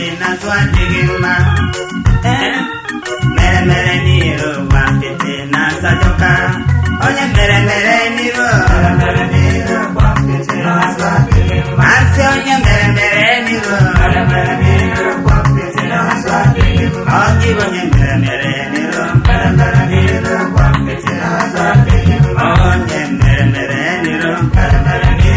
apịtị n'azụ adịghị mma ee mere mere n'iru bụ apịtị n'azụ ajọka onye mere mere n'iru asị onye mere mere n'iru ọ gịbụ onye mere mere n'iru onye mere mere n'iru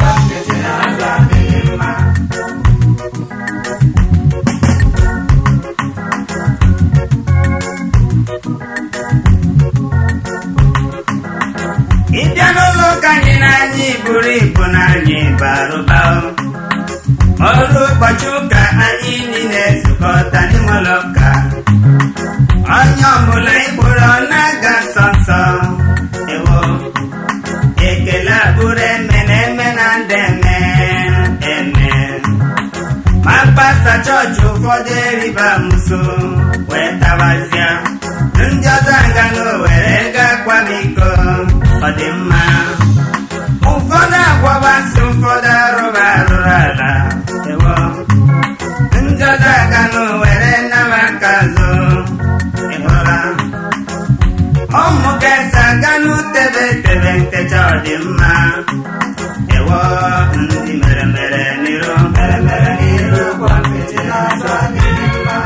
ịbịa n'ụlọ ụka anyị na anyị buru ibu na anyị barụba ọrụ ụbọchị ụka anyị niile zukọta n'ime ụlọ ụka onye ọbụla ịkpụrụ na-aga nsọ nsọ ewo ekele abụrụ eme na eme na ndị eme eme ma pasta chọọchị ụfọdụ eriba muso wee tabazịa ndị ọzọ aga n'owere ga-akwa m iko ọ dị mma ụfọdụ agwabasị ụfọdụ arụrụ arụrụ ala ewo ndị ọzọ aga n'owere nnaba aka azụ ịhụra ụmụ ga-ese aga n'utebe tebe ntecha ọ dị mma ewo ndị mere mere n'iru mere mere n'iru kwa mpịtị n'azụ adịghị mma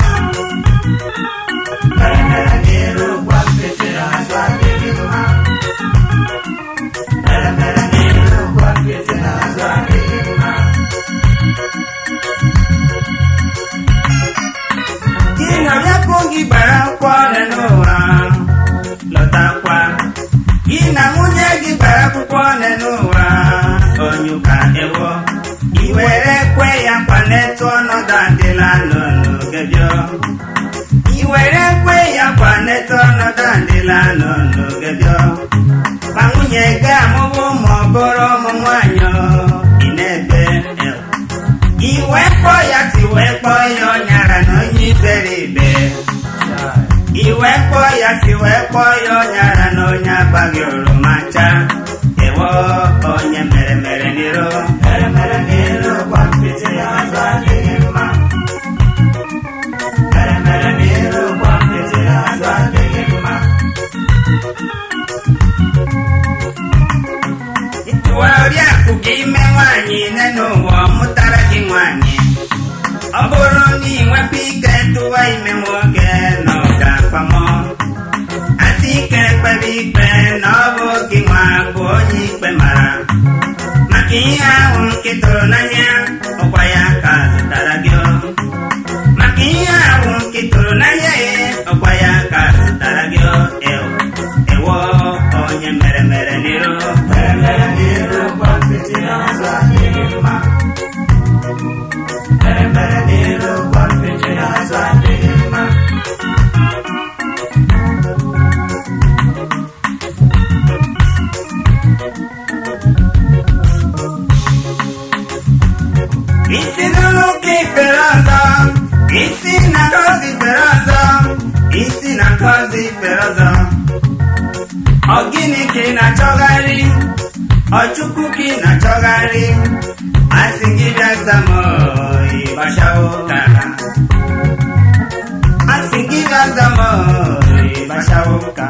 mere mere n'iru kwa mpịtị n'azụ adịghị mma mere mere n'iru kwa mpịtị n'azụ adịghị mma gị na bịakụ gị gbara akwụkwọ ọrịa n'ụwa lọtakwa gị na nwunye gị gbara akwụkwọ ọrịa n'ụwa onyụka ewo i were kwe ya kwanetụ ọnọdụ adịla n'oge bịọ i were kwe ya kwanetụ ọnọdụ adịla n'oge bịọ ma nwunye gị amụbụ ma ọ bụrụ ụmụ nwanyị ị na-ebe ewo iwe kpọ ya si wee kpọọ ya ọnyara na onye ibere ibe iwe kpọọ ya si wee kpọọ ya ọnyara na onye abaghị oroma ncha ewo onye mere mere n'iru mere mere n'iru kwa mpịtị ya azụ adịghị mma mere mere n'iru kwa mpịtị ya azụ adịghị mma ịtụwa oriakụ gị ime nwaanyị nne n'ụwa ọ mụtara gị nwaanyị ọ bụrụ na ị nwepụ ike tụwa ime nwoke na ọ ga-akpamọ asị ike kpebe ikpe na ọ bụ gị nwa bụ onye ikpe mara maka ihe ahụ nke tụrụ n'anya ọkwa ya ka zụtara gị maka ihe ahụ nke tụrụ n'anya ya ọkwa ya ka zụtara gị ewo ewo onye mere mere n'iru mere mere n'iru kwa mpịtị n'azụ adịghị mma mere mere n'iru kwa mpịtị n'azụ adịghị mma isi n'ụlọụka ikpere ọzọ isi na ngozi ikpere ọzọ isi na ngozi ikpere ọzọ ọ gịnị ka ị na-achọgharị ọ chukwu ka ị na-achọgharị asị gị bịa zamo ịgbachawo ka asị gị bịa zamo ịgbachawo ka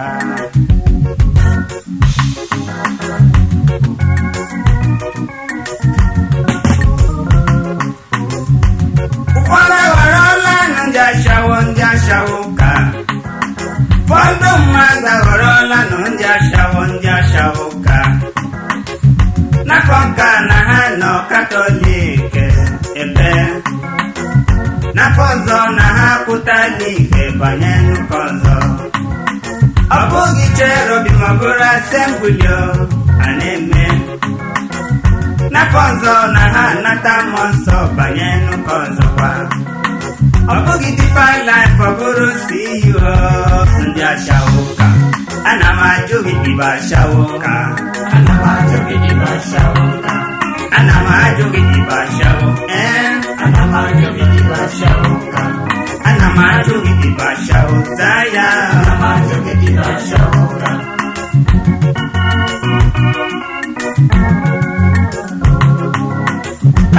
ụfọdụ aghọrọla na ndị ashawo ndị ashawo ka ụfọdụ mmadụ aghọrọla na ndị ashawo ndị ashawo ka n'afọ nka na ha nọ katọlik ebe n'afọ ọzọ na ha pụtala ihe banye n'ụka ọzọ ọ bụghị cherobi ma ọ bụrụ asembulio a na-eme n'afọ ọzọ na ha anata mmụọ nsọ banye n'ụka ọzọkwa ọ bụghị dipa laif ọ bụrụ CEO ndị ashawo ka ana m ajụ gị ibe ashawo ka ana m ajụ gị ibe ashawo ka ana m ajụ gị ibe ashawo ee ana m ajụ gị ibe ashawo ka ana m ajụ gị ibe ashawo zaa ya ana m ajụ gị ibe ashawo ka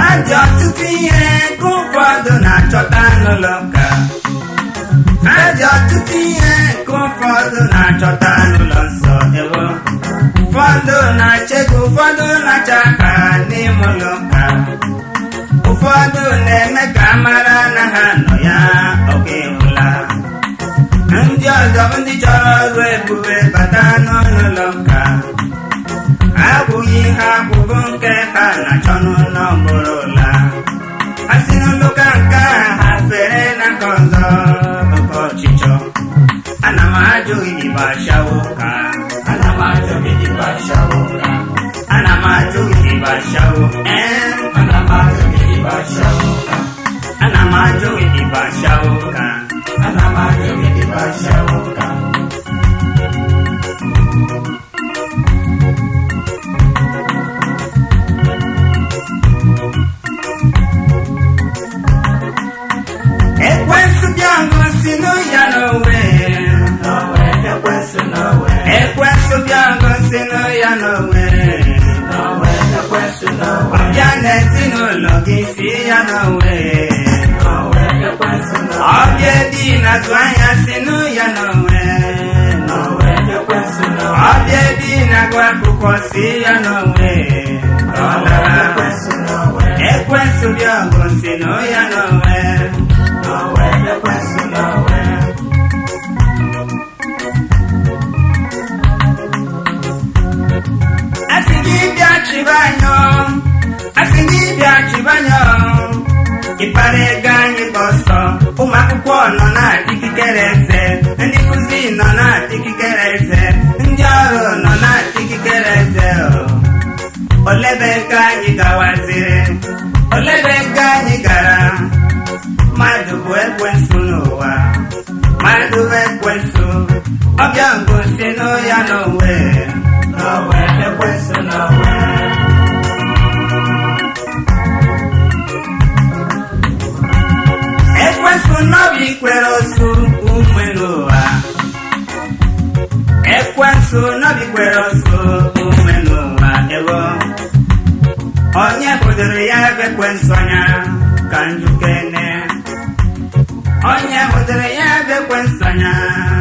ha dị ọtụtụ ihe ka ụfọdụ na-achọta n'ụlọ ụka ha dị ọtụtụ ihe ka ụfọdụ na-achọta n'ụlọ nsọ ewo ụfọdụ na-acha ego ụfọdụ na-acha aka n'ime ụlọ ụka ụfọdụ na-eme ka a mara na ha nọ ya ọka ịhụla ndị ọzọ bụ ndị chọrọ ọrụ ebube bata n'ụlọ ụka abụghị ihe abụbụ nke ha na-achọ n'ụlọ mkpụrụ ụla ha si n'ụlọụka nke a ha fere na nke ọzọ oke ọchịchọ ana m ajụ ịdịba shawo ka ana m ajụ ịdịba shawo ka ana m ajụ ịdịba shawo ee ana m ajụ ịdịba shawo ka ana m ajụ ịdịba shawo ka ana m ajụ ịdịba shawo ka ekwensu bịa ngosi ya n'onwe ekwensu bịa ngosi ya n'onwe ọbịa n'ezinụlọ gị si ya n'onwe ọbịa dị n'azụ anya si ya n'onwe ọbịa dị n'agụ akwụkwọ si ya n'onwe ọ lara ekwensu bịa ngosi ya n'onwe asị gị bịa chịba anyọ asị gị bịa chịba anyọ ịkpara ego anyị gba ọsọ ụmụ akwụkwọ nọ na-adịkikere eze ndị nkụzi nọ na-adịkikere eze ndị ọrụ nọ na-adịkikere eze olebe ego anyị gawaziri olebe ego anyị gara mmadụ bụ ekwensu n'ụwa mmadụ bụ ekwensu ọbịa ngosi n'ya n'onwe n'onwe ekwensu n'onwe ekwensu n'obi kwere osu ume n'ụwa ekwensu n'obi kwere osu ume n'ụwa ewo onye hụdoro ya bụ ekwensu anya ka njukene onye hụdoro ya bụ ekwensu anya